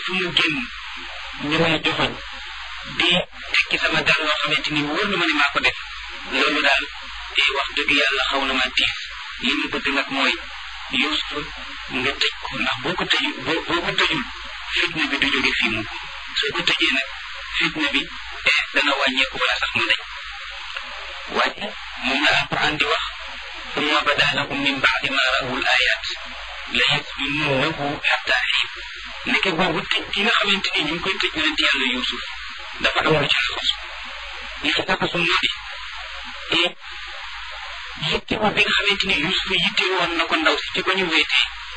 fu mu génn ñu may joxoñ di tekki sama dal loo xamante ni wóor na ma ne maa ko def loolu daal te wax dëgg yàlla xaw na ma tiis li mu bëgg nag mooy Yuusuf nga tëj ko ndax boo ko tëju boo boo ko tëjul fitna bi du jóge fii mu soo ko tëjee nag fitna bi dana wàññeeku wala sax mu dañ waaye moom la alquran di wax summa bada lahum min baadi ma rawul ayat la yasjununnahu xatta xiin nekke boobu tëj gi nga xamante ni ñu ngi koy tëj yonent yàlla Yuusuf dafa am lu ci laxasu li ci laxasu moo di et yitte bi nga xamante ni Yuusuf yitte woon na ko ndaw si ci ko ñu wéetee